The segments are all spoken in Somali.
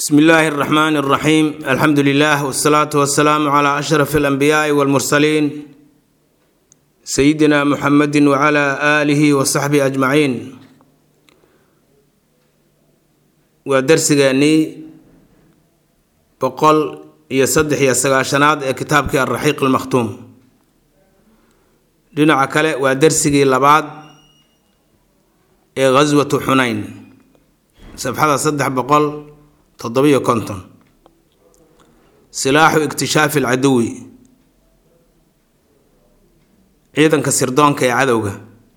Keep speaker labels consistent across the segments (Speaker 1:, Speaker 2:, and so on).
Speaker 1: bsmi illaahi اraxmaan اraxiim alxamdu lilah wsalaatu wasalaamu cla ashraf alanbiyaai walmursaliin sayidina muxamedi wcla aalihi wasaxbihi ajmaciin waa darsigeennii boqol iyo saddex iyo sagaashanaad ee kitaabkii alraxiiq almakhtuum dhinaca kale waa darsigii labaad ee ghaswatu xunayn safxada saddex boqol toddobiyo konton silaaxu ikhtishaafi alcaduwi ciidanka sirdoonka ee cadowga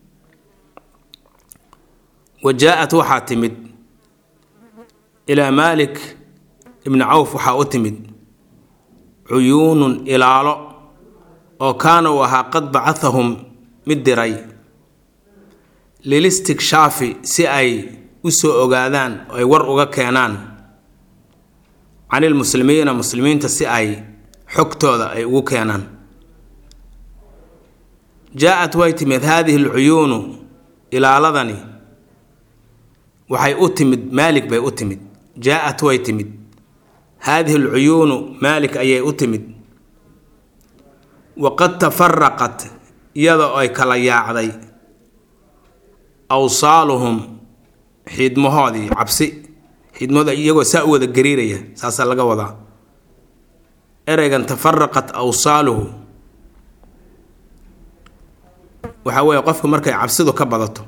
Speaker 1: wa jaa-at waxaa timid ilaa maalik ibni cawf waxaa u timid cuyuunun ilaalo oo kaana uu ahaa qad bacahahum mid diray lilistikshafi si ay u soo ogaadaan oo ay war uga keenaan can ilmuslimiina muslimiinta si ay xogtooda ay ugu keenaan jaa-at way timid haadihi alcuyuunu ilaaladani waxay u timid maalik bay u timid jaa-at way timid haadihi alcuyuunu maalik ayay u timid waqad tafaraqat iyadoo ay kala yaacday awsaaluhum xiidmahoodii cabsi xidmada iyagoo saa u wada gariiraya saasaa laga wadaa ereygan tafaraqat awsaaluhu waxaa weeye qofka markay cabsidu ka badato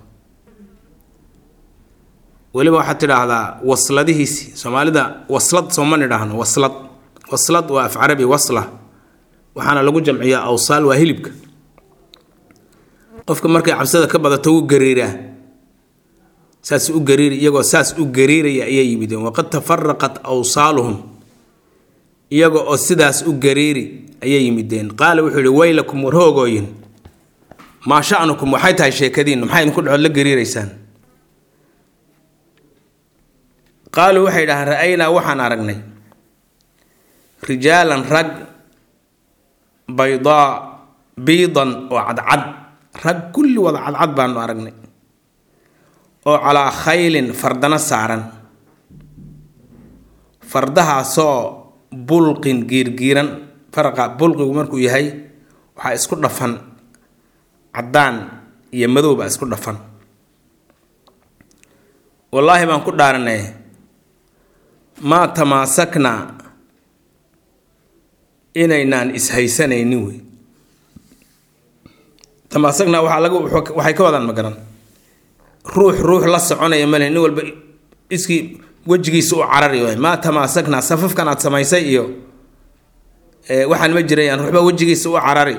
Speaker 1: weliba waxaad tidhaahdaa wasladihiisi soomaalida waslad sooma nidhaahno waslad waslad waa af carabi wasla waxaana lagu jamciyaa awsaal waa hilibka qofka markay cabsida ka badato wuu gariiraa saas u gariiri iyagoo saas u gariiraya ayay yimideen waqad tafaraqat awsaaluhum iyaga oo sidaas u gariiri ayay yimideen qaala wuxuu yihi weylakum war hoogooyin maa sha'nukum waxay tahay sheekadiinnu maxay idinku dhexood la gariiraysaan qaaluu waxay dhahaan ra-aynaa waxaan aragnay rijaalan rag baydaa biidan oo cadcad rag kulli wada cadcad baanu aragnay oo calaa khaylin fardana saaran fardahaasoo bulqin giirgiiran faraqa bulqigu markuu yahay waxaa isku dhafan caddaan iyo madow baa isku dhafan wallaahi baan ku dhaaranay maa tamaasaknaa inaynaan ishaysanaynin wey tamaasaknaa waxaa laga waxay ka wadaan magaran ruux ruux la soconaya male nin walba iskii wejigiisa u carari waay maa tamaasaknaa safafkan aad samaysay iyo waxaan ma jirayaan ruuxba wejigiisa u carari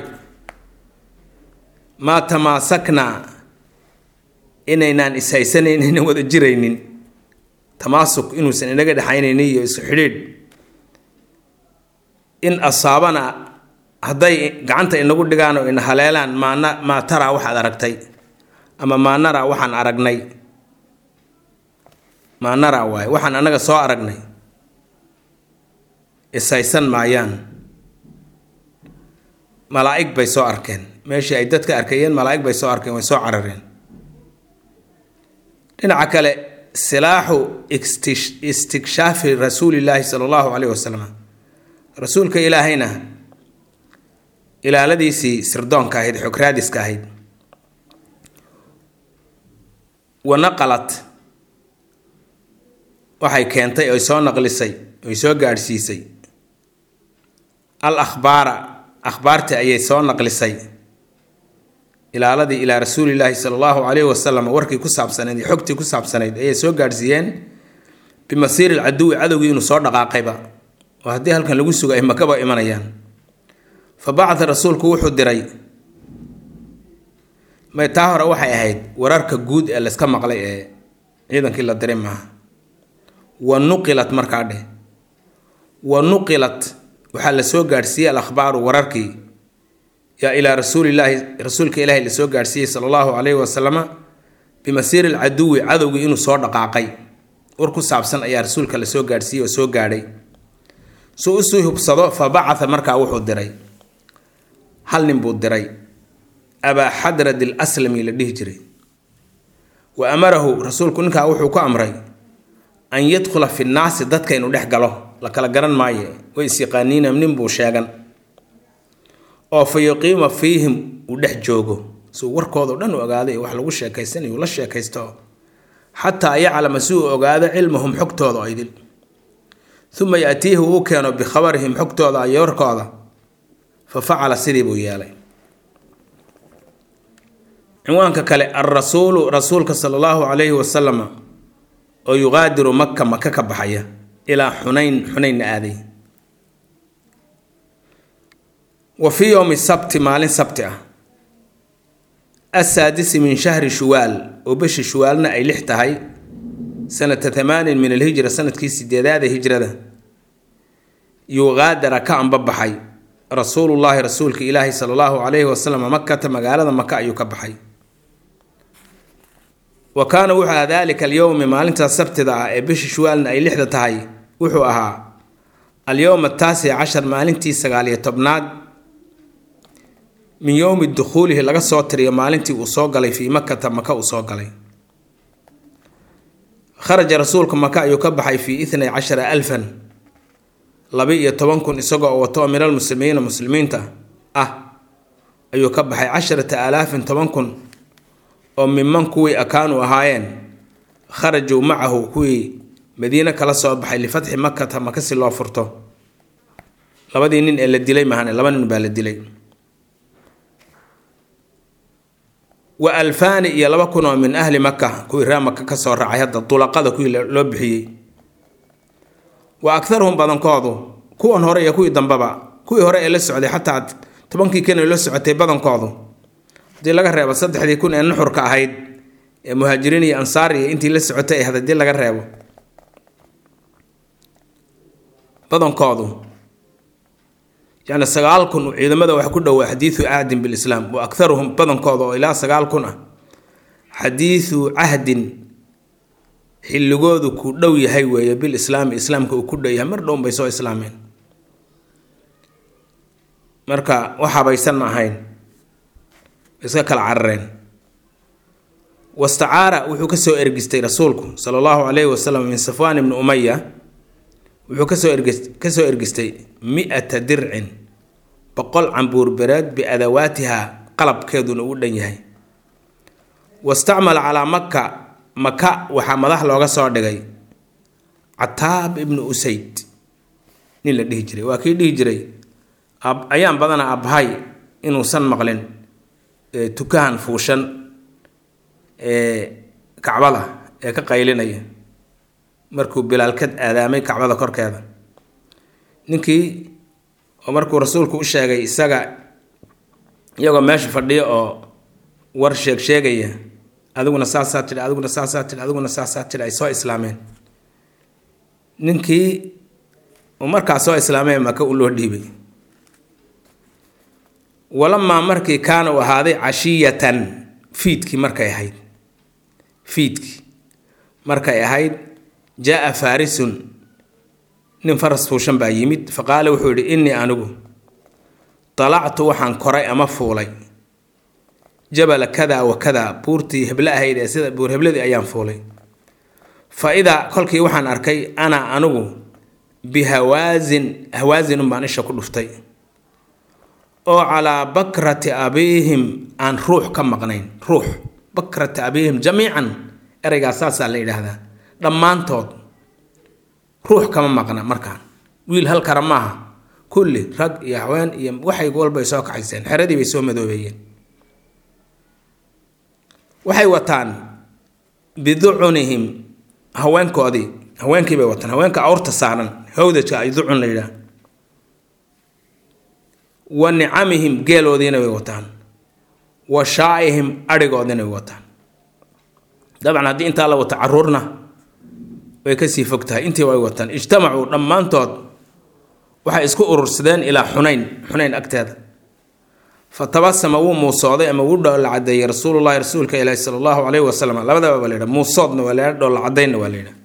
Speaker 1: maa tamaasaknaa inaynaan ishaysanaynin wada jiraynin tamaasuk inuusan inaga dhexaynaynin iyo isu xidhiidh in asaabana hadday gacanta inagu dhigaan oo ina haleelaan maana maa taraa waxaad aragtay ama maanara waxaan aragnay maanara waaye waxaan annaga soo aragnay ishaysan maayaan malaa'ig bay soo arkeen meeshii ay dadka arkayeen malaa'ig bay soo arkeen way soo carareen dhinaca kale silaaxu istikshaafi rasuulillaahi sala allahu caleyhi wasalam rasuulka ilaahayna ilaaladiisii sirdoonka ahayd xokraadiska ahayd wanaqalat waxay keentay oy soo naqlisay oy soo gaadhsiisay al akhbaara akhbaartii ayay soo naqlisay ilaaladii ilaa rasuulillaahi sala allahu caleyhi wasalam warkii ku saabsanayd iyo xogtii ku saabsanayd ayay soo gaadhsiiyeen bimasiiri alcaduwi cadowgii inuu soo dhaqaaqayba oo haddii halkan lagu sugo ay makaba imanayaan fa bacda rasuulku wuxuu diray may taa hore waxay ahayd wararka guud ee layska maqlay ee ciidankii la diray maaha wa nuqilat markaa dheh wa nuqilat waxaa la soo gaadhsiiyey al akhbaaru wararkii yaa ilaa rasuulillaahi rasuulka ilaahi la soo gaadhsiiyey sala allahu caleyhi wasalama bimasiiri alcaduwi cadowgii inuu soo dhaqaaqay war ku saabsan ayaa rasuulka la soo gaadhsiiyey oo soo gaadhay suu usii hubsado fa bacatha markaa wuxuu diray hal nin buu diray abaa xadrad il aslami la dhihi jiray wa amarahu rasuulku ninkaa wuxuu ku amray an yadkhula fi nnaasi dadka inuu dhex galo la kala garan maayo way isyaqaaniina nin buu sheegan oo fa yuqiima fiihim uu dhex joogo suu warkoodao dhan u ogaaday wax lagu sheekaysanayo uu la sheekaysto xataa yaclama si uu ogaado cilmahum xogtooda oo idil uma yaatiihi uu keeno bikhabarihim xogtooda iyo warkooda fa facala sidii buu yeelay cinwaanka kale alrasuulu rasuulka sala allahu calayhi wasalama oo yuqaadiru maka maka ka baxaya ilaa xunayn xunaynna aaday wa fii yowmi sabti maalin sabti ah asaadisi min shahri shuwaal oo beshi shuwaalna ay lix tahay sanata thamaanin min alhijra sanadkii sideedaada hijrada yuqaadara ka anbabaxay rasuulullaahi rasuulka ilaahi sala allahu calayhi wasalam makata magaalada maka ayuu ka baxay wa kaana wuxuu ahaa daalika alyowmi maalintaas sabtida ah ee bishi shuwaalna ay lixda tahay wuxuu ahaa alyowm ataasic cashar maalintii sagaaliyo tobnaad min yowmi dukhuulihi laga soo tiriyo maalintii uu soo galay fii makata maka uu soo galay kharaja rasuulka maka ayuu ka baxay fii itnay cashara alfan laba-iyo toban kun isagoo wato min almuslimiina muslimiinta ah ayuu ka baxay casharata aalaafin toban kun oo miman kuwii akaanu ahaayeen kharajuu macahu kuwii madiine kala soo baxay lifatxi makata maka si loo furto labadii nin ee la dilay mahane laba nin baa la dilay wa alfaani iyo laba kun oo min ahli maka kuwii reer maka kasoo raacay hadda dulaqada kuwii loo bixiyey wa akharuhum badankoodu kuwan hore iyo kuwii dambeba kuwii hore ee la socday xataa tobankii kan la socotay badankoodu haddii laga reebo saddexdii kun ee nuxurka ahayd ee muhaajiriin iyo ansaar iyo intii la socotay ahayd haddii laga reebo badankoodu yacni sagaal kun ciidamada wax ku dhowaa xadiidu cahdin bilislaam wa akharuhum badankooda oo ilaa sagaal kun ah xadiidu cahdin xilligoodu ku dhow yahay weeye bilislaami islaamka uu ku dhow yahay mar dhown bay soo islaameen marka wax habaysan ma ahayn iska kala carareen wastacaara wuxuu kasoo ergistay rasuulku sala allahu calayhi wasalam min safwaan ibni umaya wuxuu kasoo ergis kasoo ergistay mi-ata dircin boqol cambuurbereed biadawaatiha qalabkeeduna uu dhan yahay wastacmala calaa maka maka waxaa madax looga soo dhigay cataab ibnu usayd nin la dhihi jiray waa kii dhihi jiray ayaan badana abhay inuusan maqlin tukahan fuushan ee kacbada ee ka qaylinaya markuu bilaal ka aadaamay kacbada korkeeda ninkii oo markuu rasuulku u sheegay isaga iyagoo meesha fadhiyo oo war sheeg sheegaya adiguna saasaa tidhi adiguna saasaa tidhi adiguna saasaa tidhi ay soo islaameen ninkii uu markaa soo islaameen maka u loo dhiibay walamaa markii kaana u ahaaday cashiyatan fiidkii markay ahayd fiidkii markay ahayd jaa faarisun nin faras fuushan baa yimid fa qaala wuxuu yidhi innii anigu dalactu waxaan koray ama fuulay jabala kada wa kada buurtii heble ahayd ee sida buur hebladii ayaan fuulay fa idaa kolkii waxaan arkay ana anigu bihawaasin hawaasinun baan isha ku dhuftay oo calaa bakrati abiihim aan ruux ka maqnayn ruux bakrati abiihim jamiican ereygaas saasaa la yidhaahdaa dhammaantood ruux kama maqna markaan wiil halkara maaha kulli rag iyo haween iyo waxay walbay soo kaxayseen xeradii bay soo madoobeeyeen waxay wataan biducunihim haweenkoodii haweenkii bay wataan haweenka awrta saaran hawdajka ay ducun la yidhaah wa nicamihim geeloodiina way wataan wa shaaihim adhigoodina way wataan dabcan haddii intaa la wato caruurna way kasii fog tahay intii way wataan ijtamacuu dhammaantood waxay isku urursadeen ilaa xunayn xunayn agteeda fa tabasama wuu muusooday ama wuu dhoolla cadeeyey rasuulullahi rasuulka ilaahi sala allahu caleyhi wasalam labadaba waa la yidhaha muusoodna waa la yidhaha dhoolla cadeynna waa la yidhaha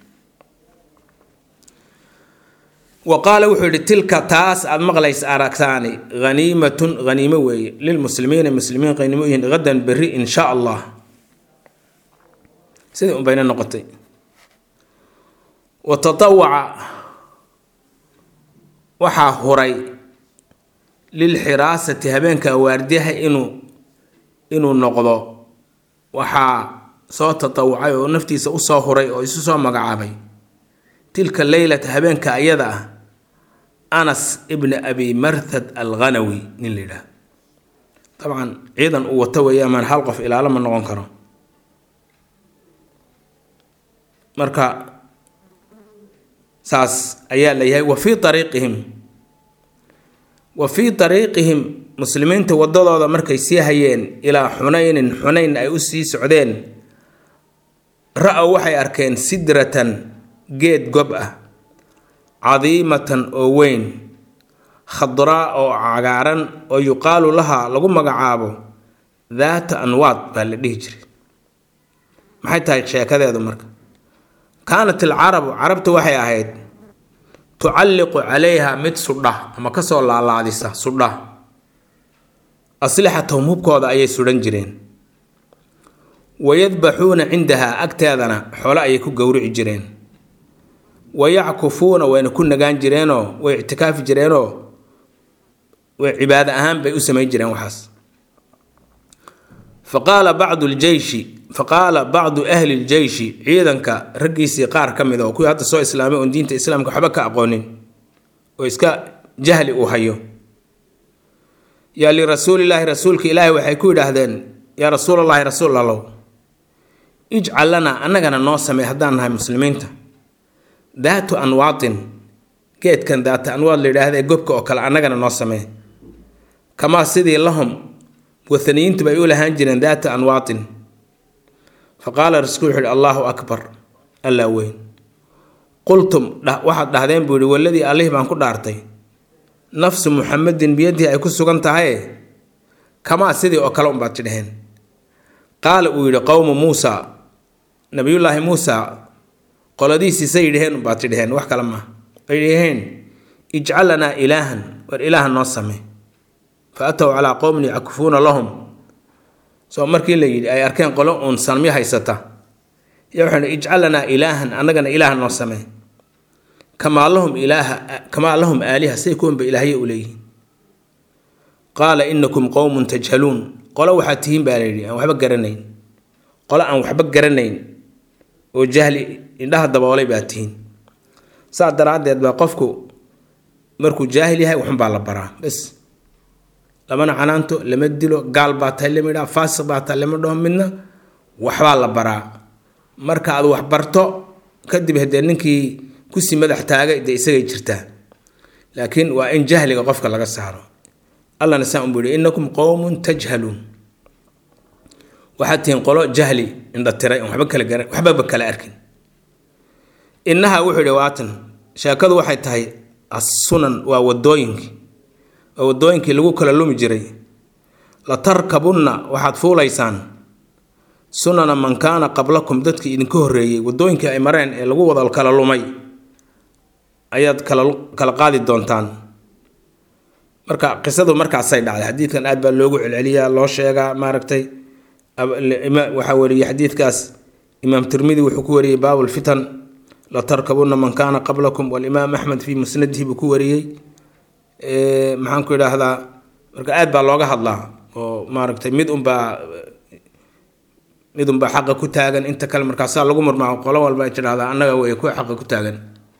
Speaker 1: wa qaala wuxuu yidhi tilka taas aada maqlays aragtaani haniimatun haniimo weeye lilmuslimiina muslimiin qaniimo yihiin hadan berri in sha allah sidii unbayna noqotay wa tatawaca waxaa huray lilxiraasati habeenka waardiyaha inuu inuu noqdo waxaa soo tatawacay oo naftiisa usoo huray oo isu soo magacaabay tilka leylata habeenka ayada ah anas ibni abi marthad alghanawi nin la yidhaah dabcan ciidan uu wato weeye amaan hal qof ilaalo ma noqon karo marka saas ayaa la yahay wa fii ariiqihim wa fii ariiqihim muslimiinta wadadooda markay sii hayeen ilaa xunaynin xunayn ay u sii socdeen ra-ow waxay arkeen sidratan geed gob ah cadiimatan oo weyn khadraa oo cagaaran oo yuqaalu lahaa lagu magacaabo daata anwaad baa la dhihi jiray maxay tahay sheekadeedu marka kaanat alcarabu carabta waxay ahayd tucalliqu calayha mid sudha ama kasoo laalaadisa sudha aslixatahum hubkooda ayay sudhan jireen wayadbaxuuna cindahaa agteedana xoole ayay ku gowrici jireen wayackufuuna wayna ku nagaan jireenoo way ictikaafi jireenoo way cibaado ahaan bay u samayn jireen waxaas faqaala bacdu ljeyshi faqaala bacdu ahli ljeyshi ciidanka raggiisii qaar ka mid oo kuwii hadda soo islaamay oon diinta islaamka waxba ka aqoonin oo iska jahli uu hayo yaa lirasuulilaahi rasuulka ilaahi waxay ku yidhaahdeen yaa rasuulallaahi rasuul allow ijcal lanaa annagana noo samey haddaan nahay muslimiinta daatu anwaatin geedkan daata anwaad la yidhaahda ee gobka oo kale annagana noo samee kamaa sidii lahum wathaniyiintu bay u lahaan jireen daata anwaatin fa qaala rasuul wuxu uhi allaahu akbar allaa weyn qultum waxaad dhahdeen buu yihi waladii allihii baan ku dhaartay nafsu muxamedin biyadii ay ku sugan tahaye kamaa sidii oo kale unbaad tidhaheen qaala uu yidhi qowmu muusa nabiyullaahi muusa qoladiisiisay yidhaheen unbaad tidhaheen wax kale maaha ay dhaheen ijcal lanaa ilaahan war ilaaha noo same fa atow calaa qowmin yackufuuna lahum soo markii la yidhi ay arkeen qolo uun sanmyo haysata ya waxaan ijcal lanaa ilaahan annagana ilaaha noo samee kamaa lahum ilaaha kamaa lahum aaliha say kuwanba ilaahye u leeyihiin qaala inakum qowmun tajhaluun qolo waxaad tihiin baa layidhi aan waxba garanayn qolo aan waxba garanayn oo jahli indhaha daboolay baa tihiin saas daraaddeed baa qofku markuu jaahil yahay waxunbaa la baraa bes lamana canaanto lama dilo gaal baa tahay lama idhaa faasiq baa tahay lama dhaho midna waxbaa la baraa marka aad wax barto kadib haddee ninkii kusii madax taagay dee isagay jirtaa laakiin waa in jahliga qofka laga saaro allana saa unbuu yihi innakum qowmun tajhaluun waxaad tihiin qolo jahli indhatiray on waba kala gara waxbaba kala arkin innaha wuxuu yihi waatan sheekadu waxay tahay assunan waa wadooyinkii waa wadooyinkii lagu kala lumi jiray la tarkabunna waxaad fuulaysaan sunana man kaana qablakum dadkii idinka horreeyey wadooyinkii ay mareen ee lagu wada kala lumay ayaad kala kala qaadi doontaan marka qisadu markaasay dhacday xadiidkan aad baa loogu celceliyaa loo sheegaa maaragtay waxaa wariyey xadiidkaas imaam tirmidi wuxuu ku wariyey baabulfitan la tarkabuna man kaana qablakum walimaam axmed fii musnadihi buu ku wariyey maxaan ku idhaahdaa marka aad baa looga hadlaa oo maaragtay mid unbaa mid unbaa xaqa ku taagan inta kale markaasaa lagu murmaaco qolo walba ay tidhahdaa annaga way kuwa xaqa ku taagan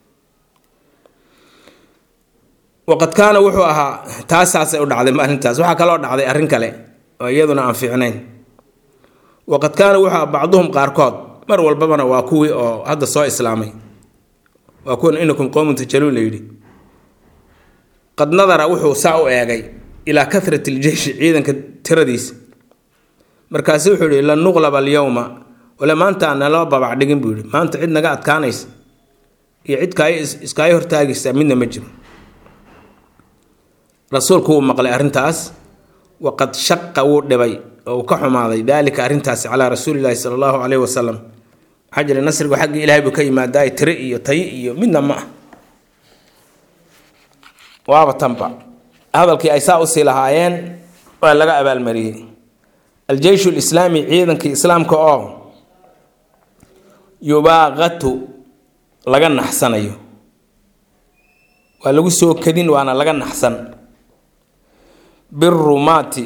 Speaker 1: waqad kaana wuxuu ahaa taasaasay u dhacday maalintaas waxaa kaloo dhacday arrin kale oo iyaduna aan fiicnayn waqad kaana wuxuu ahaa bacduhum qaarkood mar walbabana waa kuwii oo hadda soo islaamay waa kuwan inakum qowmun tajaluun la yidhi qad nadara wuxuu saa u eegay ilaa kahrati iljeyshi ciidanka tiradiisa markaasu wuxuu yihi lan nuqlaba alyowma wale maanta naloo babac dhigin buu yihi maanta cid naga adkaanaysa iyo cid kaay iskaayo hortaagaysa midna ma jiro rasuulku wuu maqlay arrintaas waqad shaqa wuu dhibay oo uu ka xumaaday daalika arrintaasi calaa rasuulilaahi sala allahu caleyhi wasalam waxaa jira nasrigu xagga ilaahay buu ka yimaadaay tiri iyo tayi iyo midna ma ah waaba tanba hadalkii ay saa usii lahaayeen waa laga abaalmariyey aljeyshu lislaami ciidankii islaamka oo yubaaqatu laga naxsanayo waa lagu soo kadin waana laga naxsan birumaati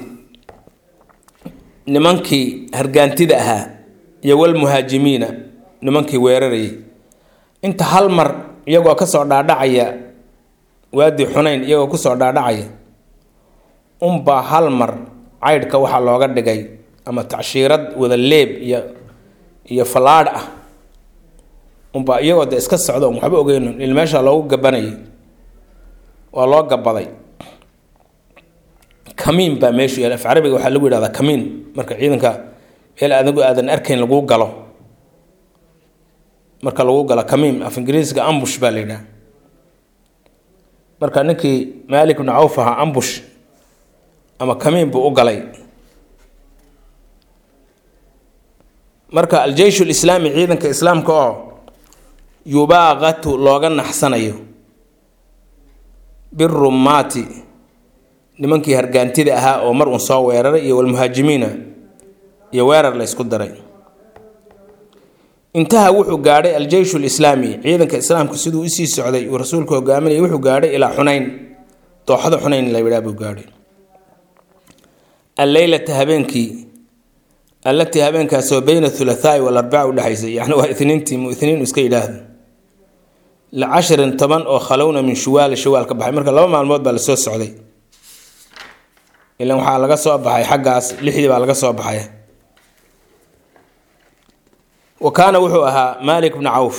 Speaker 1: nimankii hargaantida ahaa iyo walmuhaajimiina nimankii weerarayay inta hal mar iyagoo kasoo dhaadhacaya waadi xunayn iyagoo kusoo dhaadhacaya unbaa hal mar caydhka waxaa looga dhigay ama tacshiirad wada leeb iyo iyo fallaadh ah unbaa iyagoo de iska socdo on waxba ogeyn il meesha loogu gabanayay waa loo gabaday kamiin baa meeshu yaal af carabiga waxaa lagu yidhahdaa kamiin marka ciidanka meel adigu aadan arkayn laguu galo marka lagu galo kamiin af ingiriisiga ambush baa la yidhaha marka ninkii maalik bnu cawf ahaa ambush ama kamiin buu u galay marka aljeysh lislaami ciidanka islaamka oo yubaaqatu looga naxsanayo birumaati nimankii hargaantida ahaa oo mar uun soo weeraray iyo walmuhaajimiina iyo weerar la ysku daray intaha wuxuu gaadhay aljeyshu lislaami ciidanka islaamku siduu usii socday uu rasuulku hogaaminayay wuxuu gaadhay ilaa xunayn dooxada xunayn la yidhaha buu gaadhay alleylata habeenkii allatii habeenkaasoo beyna thulathaai walarbaca udhexaysay yacni waa itniintii mu itniin iska yidhaahdo licashrin toban oo khalowna min shuwaali shawaal ka baxay marka laba maalmood baa lasoo socday ilan waxaa laga soo baxay xaggaas lixdii baa laga soo baxay wa kaana wuxuu ahaa maalik bnu cawf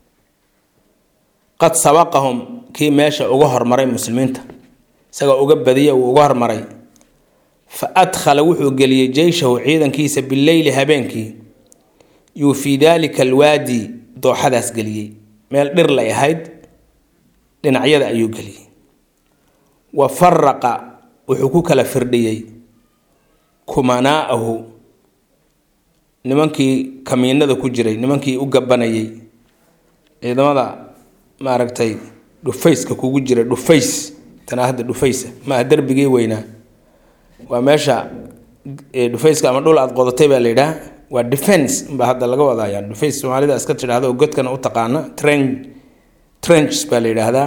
Speaker 1: qad sabaqahum kii meesha uga hormaray muslimiinta isagoo uga badiya uu uga hormaray fa adkhala wuxuu geliyey jeyshahu ciidankiisa bileyli habeenkii yuu fii daalika alwaadi dooxadaas geliyey meel dhir lay ahayd dhinacyada ayuu geliyey wa faraqa wuxuu ku kala firdhiyey kumanaa'ahu nimankii kamiinada ku jiray nimankii u gabanayay ciidamada maaragtay dhufayska kugu jira dhufays tanaa hadda dhufaysa maaha derbigii weynaa waa meesha dhufayska ama dhul aad qodatay baa la yidhaah waa defense baa hadda laga wadaya dhufays soomaalida iska tidhahda oo godkana u taqaana tren trenches baa la yidhaahdaa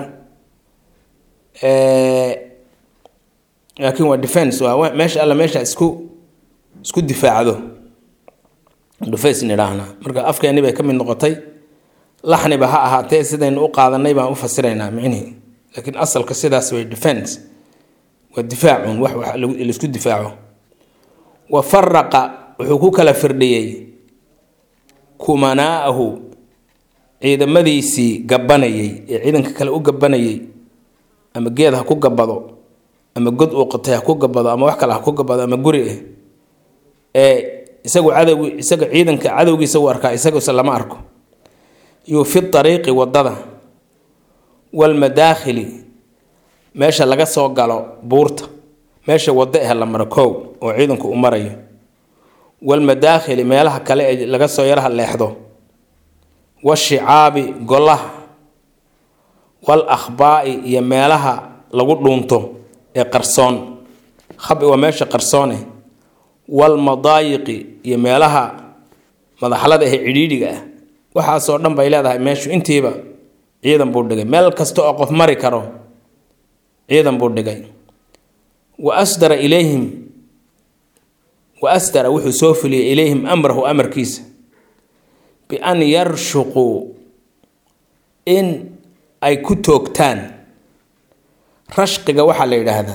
Speaker 1: laakiin waa defense waa meesha alla meesha isku isku difaacdo dhufays nidhaahnaa marka afkeeni bay ka mid noqotay laxniba ha ahaatee sidaynu u qaadanay baan u fasiraynaa micnihii laakiin asalka sidaas way defense waa difaacun wax wax laisku difaaco wa faraqa wuxuu ku kala firdhiyey kumanaa'ahu ciidamadiisii gabanayay ee ciidanka kale u gabanayay ama geed ha ku gabado ama god uu qotay ha ku gabado ama wax kale ha ku gabado ama guri ah ee isagu cadow isaga ciidanka cadowgiisa u arkaa isaguse lama arko yuu fi ariiqi wadada walmadaakhili meesha laga soo galo buurta meesha wado ah la maro kow oo ciidanku u marayo walmadaakhili meelaha kale ee laga soo yaraha leexdo washicaabi golaha wal akhbaa'i iyo meelaha lagu dhuunto ee qarsoon khabi waa meesha qarsoone walmadaayiqi iyo meelaha madaxlada ee cidhiidhiga ah waxaasoo dhan bay leedahay meeshu intiiba ciidan buu dhigay meel kasta oo qof mari karo ciidan buu dhigay wa asdara ilayhim wa asdara wuxuu soo fuliyey ilayhim amrahu amarkiisa bian yarshuquu in ay ku toogtaan rashqiga waxaa la yidhaahdaa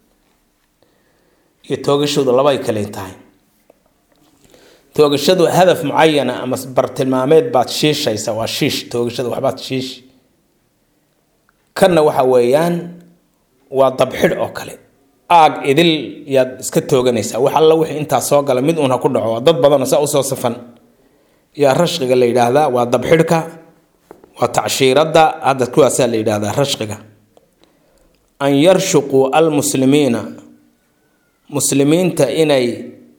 Speaker 1: iyo toogashadu labay kale tahay toogashadu hadaf mucayana ama bartilmaameed baad shiishaysa waa shiish toogashada waxbaad shiish kanna waxa weeyaan waa dabxidh oo kale aag idil yaad iska tooganaysaa wax alla wixii intaa soo gala mid uun ha ku dhaco waa dad badanoo saa usoo safan yaa rashqiga la yidhaahdaa waa dabxidhka waa tacshiiradda hadda kuwaasaa la yidhaahdaa rashqiga an yarshuquu almuslimiina muslimiinta inay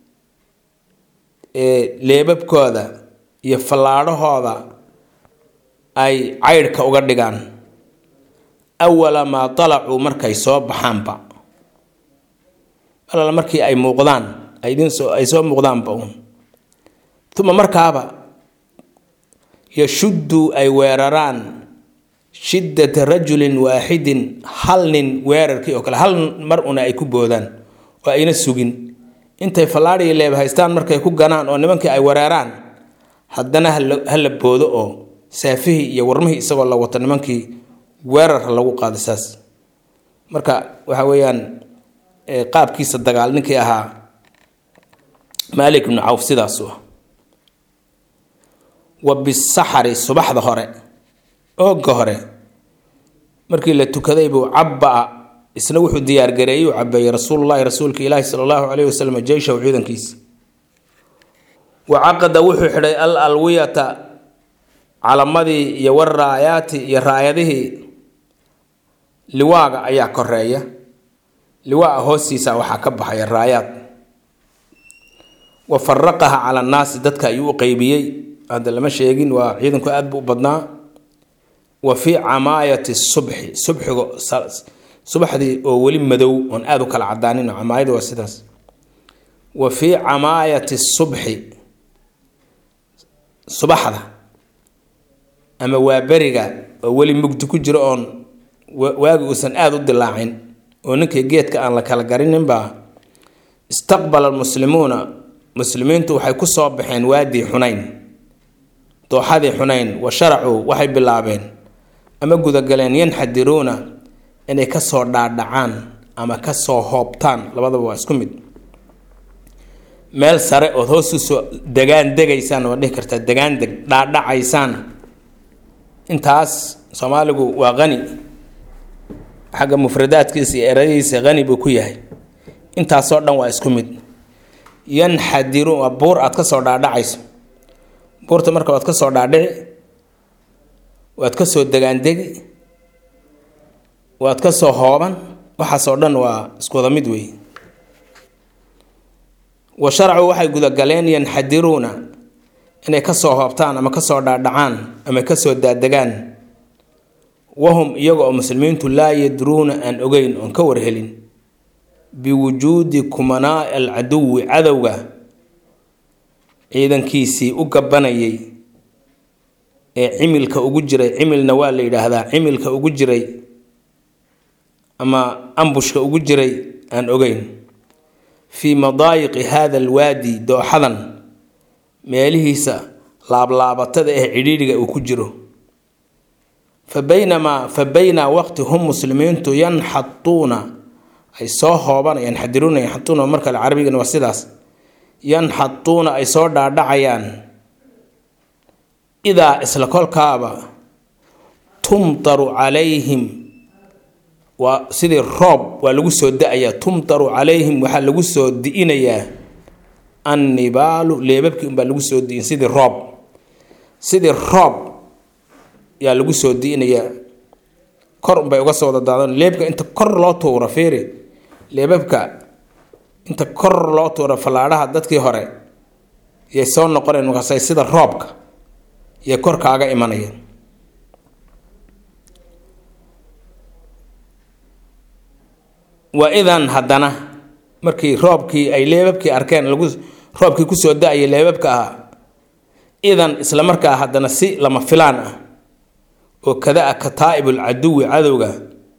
Speaker 1: leebabkooda iyo fallaadhahooda ay caydhka uga dhigaan awala maa dalacuu markay soo baxaanba alala markii ay muuqdaan ay idin soo ay soo muuqdaanba uun uma markaaba yashuddu ay weeraraan shiddata rajulin waaxidin hal nin weerarkii oo kale hal mar una ay ku boodaan oo ayna sugin intay fallaadhii leeb haystaan markay ku ganaan oo nimankii ay weeraraan haddana ha la boodo oo saafihii iyo warmihii isagoo la wato nimankii weerar ha lagu qaado saas marka waxa weeyaan qaabkiisa dagaal ninkii ahaa maalik ibnu cawf sidaasu ah wa bisaxari subaxda hore ooga hore markii la tukaday buu cabaa isna wuxuu diyaargareeyey u cabeeyey rasuulullahi rasuulka ilaahi sala allahu caleyhi wasalam jeyshahu ciidankiisa wa caqada wuxuu xidhay al alwiyata calamadii iyo waraayaati iyo raayadihii liwaaga ayaa koreeya liwaa hoostiisa waxaa ka baxaya raayaad wa faraqaha cala annaasi dadka ayuu u qeybiyey hadda lama sheegin waa ciidanku aad buu u badnaa wa fii camaayati subxi subxiga subaxdii oo weli madow oon aada u kala cadaanin camaayada waa sidaas wa fii camaayati subxi subaxda ama waa beriga oo weli mugdi ku jiro oon waagi uusan aada u dilaacin oo ninkii geedka aan la kala garininbaa istaqbala almuslimuuna muslimiintu waxay ku soo baxeen waadii xunayn dooxadii xunayn wa sharacuu waxay bilaabeen ama gudagaleen yanxadiruuna inay kasoo dhaadhacaan ama kasoo hoobtaan labadaba waa isku mid meel sare ood hoos usoo degaan degaysaan waa dhihi kartaa degaan deg dhaadhacaysaan intaas soomaaligu waa qani xagga mufradaadkiisa iyo eradiisa qani buu ku yahay intaasoo dhan waa isku mid yanxadiruun waa buur aad kasoo dhaadhacayso buurta marka waad kasoo dhaadhici waad kasoo degaandegi waad kasoo hooban waxaasoo dhan waa iskuwada mid wey wa sharcu waxay gudagaleen yanxadiruuna inay kasoo hoobtaan ama kasoo dhaadhacaan ama kasoo daadegaan wahum iyaga oo muslimiintu laa yadruuna aan ogeyn oon ka warhelin biwujuudi kumanaa alcaduwi cadowga ciidankiisii u gabanayay ee cimilka ugu jiray cimilna waa la yidhaahdaa cimilka ugu jiray ama ambushka ugu jiray aan ogeyn fii madaayiqi hada alwaadi dooxadan meelihiisa laablaabatada ee cidhiidhiga uu ku jiro fa baynamaa fa baynaa waqti hum muslimiintu yanxatuuna ay soo hooban yanxadiruuna yanxatuuna mar kale carabigana waa sidaas yanxatuuna ay soo dhaadhacayaan idaa isla kolkaaba tumtaru calayhim waa sidii roob waa lagu soo da-ayaa tumtaru calayhim waxaa lagu soo di'inayaa annibaalu leebabkii unbaa lagu soo di'in sidii roob sidii roob yaa lagu soo di'inayaa kor unbay uga soo dadaadan leebka inta kor loo tuuro fiiri leebabka inta kor loo tuuro fallaadhaha dadkii hore yay soo noqoneen markaasay sida roobka iyo kor kaaga imanayeen wa idan haddana markii roobkii ay leebabkii arkeen lagu roobkii kusoo da-ayay leebabka ahaa idan isla markaa haddana si lama filaan ah oo kada a kataa'ibul caduwi cadowga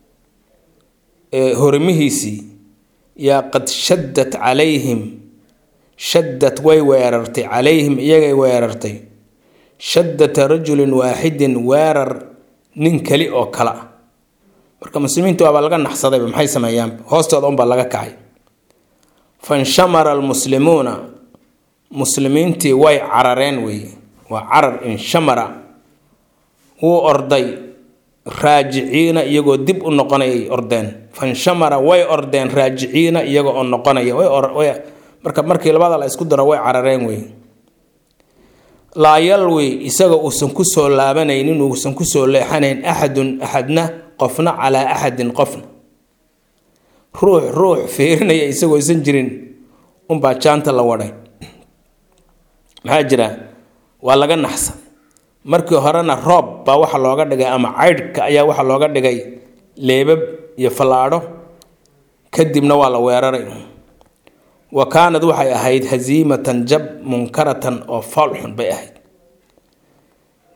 Speaker 1: ee horimihiisii yaa qad shaddat calayhim shaddad way weerartay calayhim iyagay weerartay shaddata rajulin waaxidin weerar nin keli oo kale ah marka muslimiintu waabaa laga naxsadayba maxay sameeyaan hoostooda unbaa laga kacay fanshamara almuslimuuna muslimiintii way carareen weeye waa carar inshamara wuu orday raajiciina iyagoo dib u noqonayay ordeen fanshamara way ordeen raajiciina iyaga oo noqonaya marka markii labada la isku daro way carareen wey laa yalwi isaga uusan kusoo laabanaynin uusan kusoo leexanayn axadun axadna qofna calaa axadin qofna ruux ruux fiirinaya isagoo isan jirin unbaa jaanta la wadhay maxaa jira waa laga naxsan markii horena roob baa waxa looga dhigay ama caydhka ayaa waxa looga dhigay leebab iyo fallaadho kadibna waa la weeraray wa kaanad waxay ahayd hasiimatan jab munkaratan oo foolxun bay ahayd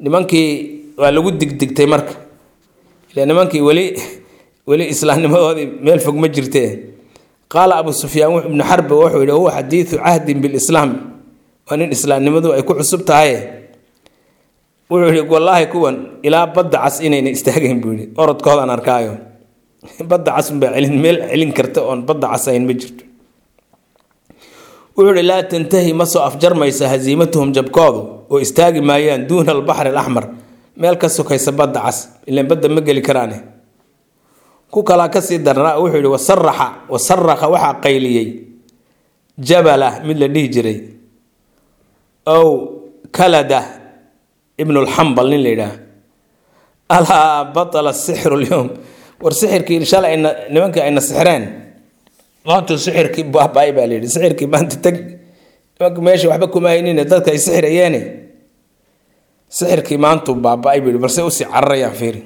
Speaker 1: nimankii waa lagu digdigtay marka ile nimankii weli weli islaamnimadoodii meel fog ma jirtee qaala abu sufyaan ibnu xarbi wuxuu yidhi huwa xadiidu cahdin bilislaam waa nin islaamnimadu ay ku cusub tahay wuxuu yidhi wallaahi kuwan ilaa badda cas inayna istaagayn buu yidhi orodkoodaan arkaayo badda cas unbaa celin meel celin karta oon badda cas ayn ma jirto wuxuu yidhi laa tantahi ma soo afjarmaysa hasiimatuhum jabkoodu oo istaagi maayaan duuna albaxri alaxmar meel ka sokaysa badda cas ilaan badda ma geli karaane ku kalaa kasii darnaa wuxuu yidhi wasaraxa wasaraqa waxaa qayliyey jabala mid la dhihi jiray ow kalada ibnulxambal nin la yidhaah alaa batala sixru lyowm war sixirkii shalay ayna nimankii ayna sixreen maantuu sixirkii baaba-ay baa layidhi sixirkii maanta teg nimanka meesha waxba kuma haynine dadka ay sixirayeene sixirkii maantuu baaba-ay buu yidhi balse usii cararayaan fiiri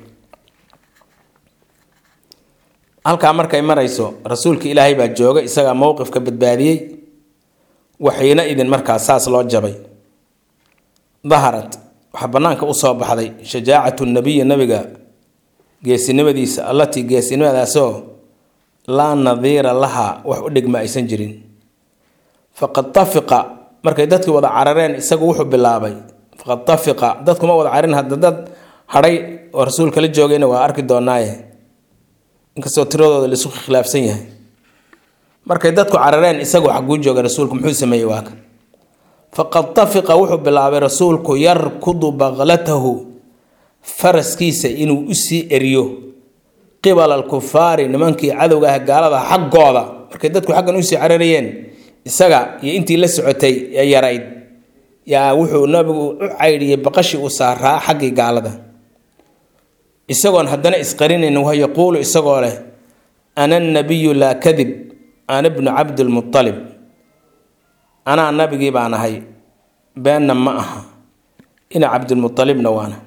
Speaker 1: halkaa markay marayso rasuulka ilaahay baa jooga isagaa mowqifka badbaadiyey waxiina idin markaa saas loo jabay daharat waxaa bannaanka usoo baxday shajaacatu nabiyi nabiga geesinimadiisa allatii geesinimadaasoo laa nadiira laha wax u dhigma aysan jirin faqad tafiqa markay dadkii wada carareen isagu wuxuu bilaabay faqad tafiqa dadkuma wada carin hadda dad hadhay oo rasuulka la joogayna waa arki doonaaye inkastoo tiradooda laisu khilaafsan yahay markay dadku carareen isagu xaguu jooga rasuulku muxuu sameeyey waa kan faqad tafiqa wuxuu bilaabay rasuulku yarkudu baqlatahu faraskiisa inuu usii eriyo qibala alkufaari nimankii cadowga ah gaalada xaggooda markay dadku xaggan usii cararayeen isaga iyo intii la socotay ee yarayd yaa wuxuu nabigu u caydhiyey baqashii uu saaraa xaggii gaalada isagoon haddana isqarinayn wa yaquulu isagoo leh ana nabiyu laa kadib ana bnu cabdilmualib anaa nabigii baan ahay beenna ma aha ina cabdilmualibna waana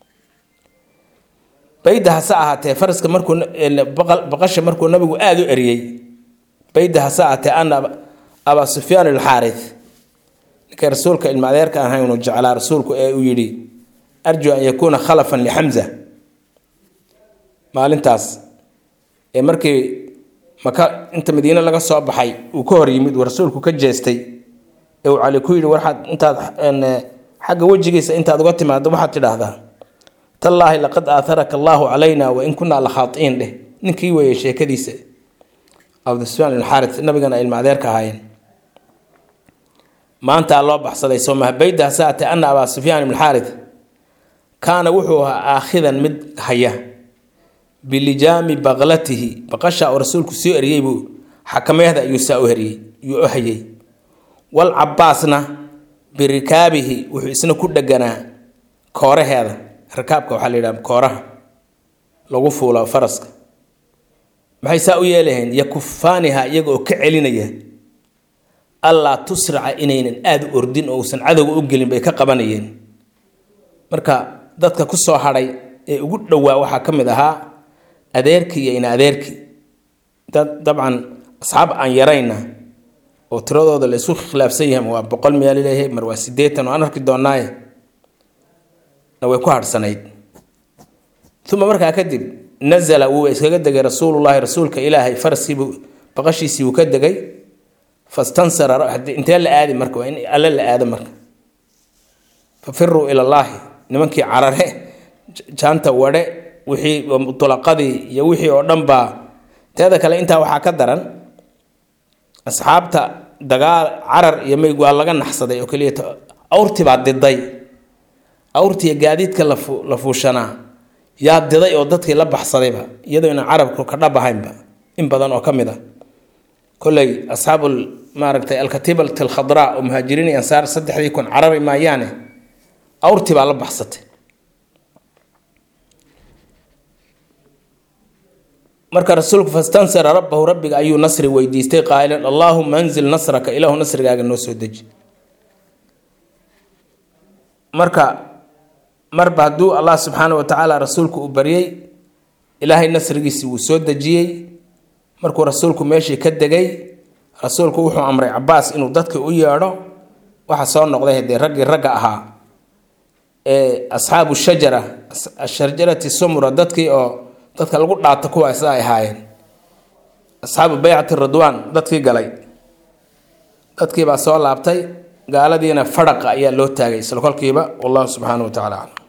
Speaker 1: bayda hase ahaatee faraska markuu baqasha markuu nabigu aada u eriyey bayda hase ahaatee ana abaa sufyaan alxaari ninkay rasuulka ilma adeerka aan haynu jeclaa rasuulku ee uu yidhi arju an yakuuna khalafan lixamza maalintaas ee markii maka inta madiine laga soo baxay uu ka hor yimid uu rasuulku ka jeestay ee uu cali ku yidhi waxaad intaad xagga wejigiisa intaad uga timaado waxaad tidhaahdaa tallaahi laqad aaharaka allaahu calayna wain kunaa la khaatiin dheh ninkii weeye sheekadiisa abdusufyaan ibn xaarit nabigana ilma adeerka ahaayeen maantaa loo baxsaday soomaha bayda saate ana abaa sufyaan ibn xaarit kaana wuxuu ahaa aakhidan mid haya bilijaami baqlatihi baqasha oo rasuulku soo eriyey buu xakameehda ayuu saa u heriyey yuu u hayay wal cabaasna birikaabihi wuxuu isna ku dheganaa kooraheeda rakaabka waxaa la yidhaha kooraha lagu fuulo faraska maxay saa u yeelaheen yakufaaniha iyaga oo ka celinaya allaa tusraca inaynan aada u ordin oo uusan cadowga u gelin bay ka qabanayeen marka dadka ku soo hadhay ee ugu dhowaa waxaa ka mid ahaa adeerkii iyo ina adeerkii dad dabcan asxaab aan yarayna oo tiradooda la isu khilaafsan yahay waa boqol miyaa laleeyahay mar waa sideetan oo aan arki doonaaye na way ku hadhsanayd uma markaa kadib nazala wuu iskaga degay rasuulullaahi rasuulka ilaahay faraskiibuu baqashiisii wuu ka degay fastansara intee la aadi marka waa in alle la aado marka fafiruu ilallaahi nimankii carare jaanta wadhe wixii mutlaqadii iyo wixii oo dhan baa teeda kale intaa waxaa ka daran asxaabta dagaal carar iyo mayg waa laga naxsaday oo keliya awrtii baa diday awrtiiyo gaadiidka la fuushanaa yaa diday oo dadkii la baxsadayba iyadoo ina carabku ka dhab ahaynba in badan oo ka mid a kolley asxaabul maaragtay alkatiibat alkhadraa oo muhaajiriin iyo ansaar saddexdii kun carari maayaane awrtii baa la baxsatay marka rasuulku fastansara rabbahu rabbiga ayuu nasri weydiistay qaa'ilan allaahuma anzil nasraka ilaahu nasrigaaga noo soo deji marka marba hadduu allah subxaana wa tacaala rasuulku uu baryey ilaahay nasrigiisii wuu soo dejiyey markuu rasuulku meeshii ka degay rasuulku wuxuu amray cabaas inuu dadka u yeedho waxa soo noqday haddee raggii ragga ahaa ee asxaabu shajara ashajarati sumra dadkii oo dadka lagu dhaato kuwa sida ay ahaayeen asxaabu baycati ridwaan dadkii galay dadkiibaa soo laabtay gaaladiina fadhaqa ayaa loo taagay isla kolkiiba wallahu subxaanahu wa tacala aclam